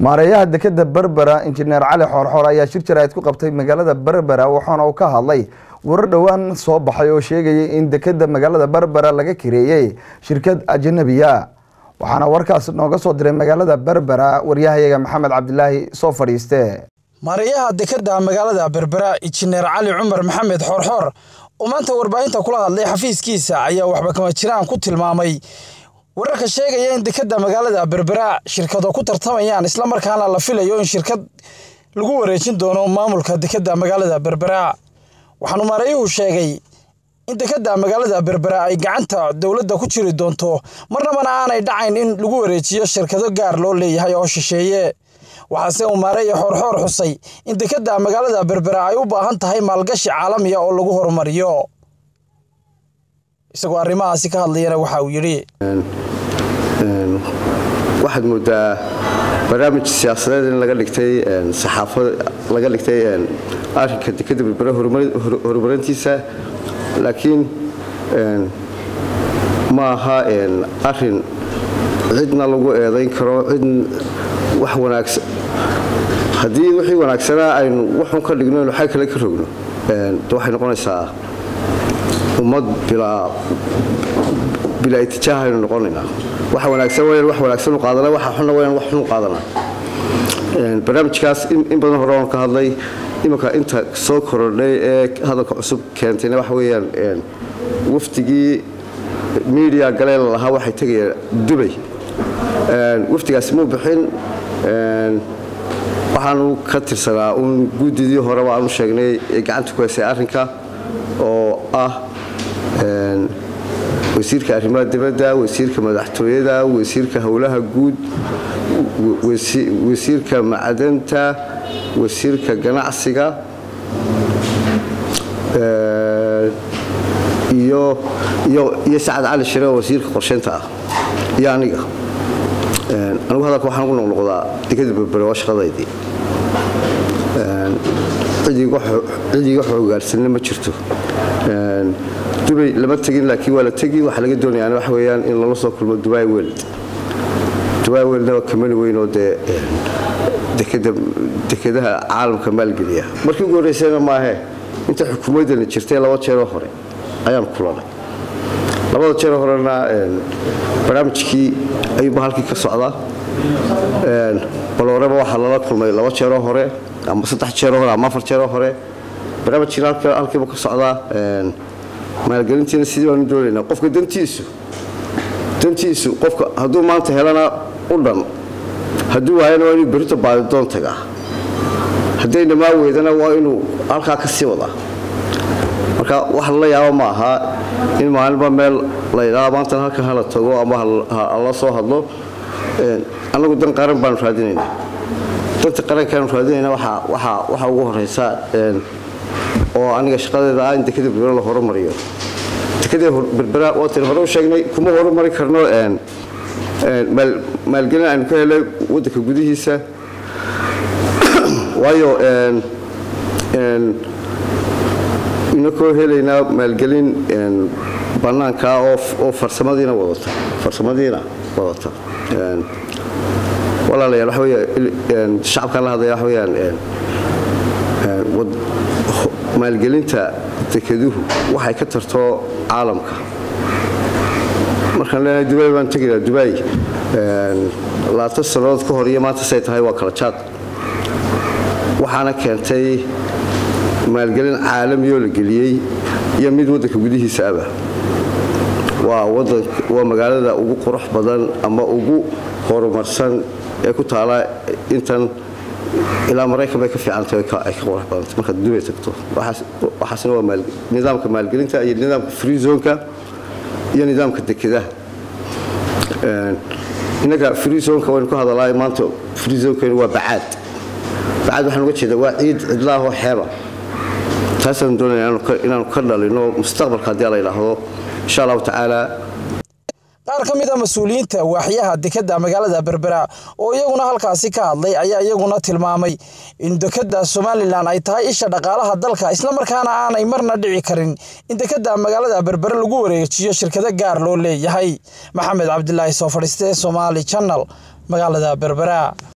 maareeyaha dekeda berbera injineer cali xoorxoor ayaa shir jaraa'id ku qabtay magaalada berbera waxaana uu ka hadlay warar dhowaan soo baxay oo sheegayay in dekeda magaalada berbera laga kireeyey shirkad ajanabiya waxaana warkaas nooga soo diray magaalada berbera waryahayaga maxamed cabdilaahi soo fadhiiste maareeyaha dekeda magaalada berbera injineer cali cumar maxamed xoorxoor oo maanta warbaahinta kula hadlay xafiiskiisa ayaa waxba kama jiraan ku tilmaamay wararka sheegaya in dekeda magaalada berbera shirkado ku tartamayaan islamarkaana la filayo in shirkad lagu wareejin doono maamulka dekeda magaalada berbera waxaanu maareeyuhu sheegay in dekeda magaalada berbera ay gacanta dowladda ku jiri doonto marnabana aanay dhacayn in lagu wareejiyo shirkado gaar loo leeyahay oo shisheeye waxaase uu maareeya xoorxoor xusay in dekeda magaalada berbera ay u baahan tahay maalgashi caalamiya oo lagu horumariyo isagoo arrimahaasi ka hadlayana waxa uu yidhi waxaad moodaa barnaamij siyaasadeed in laga dhigtay saxaafad laga dhigtay arrinka dekeda berbera horumarintiisa laakiin ma aha arin cidna lagu eedayn karo cid wax wanaagsan haddii wixii wanaagsanaa aynu waxun ka dhigno inu xag kale ka rogno waxay noqonaysaa ummad bilaa itijaaha aynu noqonaynaa waxa wanaagsan wayaan wax wanaagsan u qaadana waxa xunna wayaan wax xun u qaadana barnaamijkaas in badan hore oon ka hadlay imanka inta soo korodhay ee hadalka cusub keentayna waxa weeyaan wafdigii media galee lalahaa waxay tegayaan dubay wafdigaasi muu bixin waxaanu ka tirsanaa uun guddidii horeba aanu sheegnay ee gacanta ku haysay arrinka oo ah wasiirka arrimaha dibadda wasiirka madaxtooyada wasiirka howlaha guud wasiirka macdanta wasiirka ganacsiga iyo sacad cali shire oo wasiirka qorsheynta ah iyo aniga anigu hadalka waxaan ugu noqnoqdaa dekada berbere waa shaqadaydii cid iga xoogaarsanna ma jirto dubay lama tegin laakiin waa la tegi waxaa laga doonayaan waxa weeyaan in lala soo kulmo dubai world dubai worldna waa kamani weyn oo dee dekedaha caalamka maalgeliya markii ugu horreysayna maahe inta xukuumaddana jirtay laba jeeroo hore ayaan kulanay labada jeeroo horena barnaamijkii ayuuba halkii ka socdaa balooreba waxaa lala kulmay laba jeeroo hore ama saddex jeeroo hore ama afar jeeroo hore barnaamijkiina halkiiba ka socdaa maalgelintiina sidii baanu doonaynaa qofka dantiisu dantiisu qofka hadduu maanta helana u dhan hadduu waayana waa inuu berito baadidoon tagaa hadday dhamaa weydana waa inuu halkaa ka sii wadaa marka wax lala yaabo ma aha in maalinba meel laydhaa maantan halkan hala tago ama hala soo hadlo annagu dan qaran baanu raadinaynaa danta qarankaanu raadinayna waxa ugu horeysa oo aniga shaqadeeda ah in dekada berbera la horumariyo dekada berbera waatan hore u sheegnay kuma horumari karno maalgelin aynu ka helay waddanka gudihiisa waayo inakoo helaynaa maalgelin bannaanka oo farsamadiina wadata farsamadiina wadata walaalayaal waxa weya shacabkaan la hadlaya waxa weeyaan maalgelinta dekeduhu waxay ka tarto caalamka markaan leenahay dubay baan tegaynaa dubay labaatan sannadood ka hor iyo maanta say tahay waa kala jaad waxaana keentay maalgelin caalamiyoo la geliyey iyo mid waddanka gudihiisa aba waa magaalada ugu qurux badan ama ugu horumarsan ee ku taala intan ilaa maraykan bay ka fiicantay ay ka qurux badantay markaad dubay tagto waxaasna waa nidaamka maalgelinta iyo nidaamka free zonka iyo nidaamka dekedaha innaga free zonka waynu ka hadalaa maanta free zonkaynu waa bacaad bacaad waxaan uga jeedaa waa ciid cidlaahoo xeeba taasaanu doonaya inaanu ka dhalino mustaqbalka haddii la yidhaahdo insha allahu tacaala qaar ka mid a mas-uuliyiinta waaxyaha dekeda magaalada berbera oo iyaguna halkaasi ka hadlay ayaa iyaguna tilmaamay in dekeda somalilan ay tahay isha dhaqaalaha dalka islamarkaana aanay marna dhici karin in dekeda magaalada berbere lagu wareejiyo shirkado gaar loo leeyahay maxamed cabdilaahi soo fadhiiste somaali janal magaalada berbera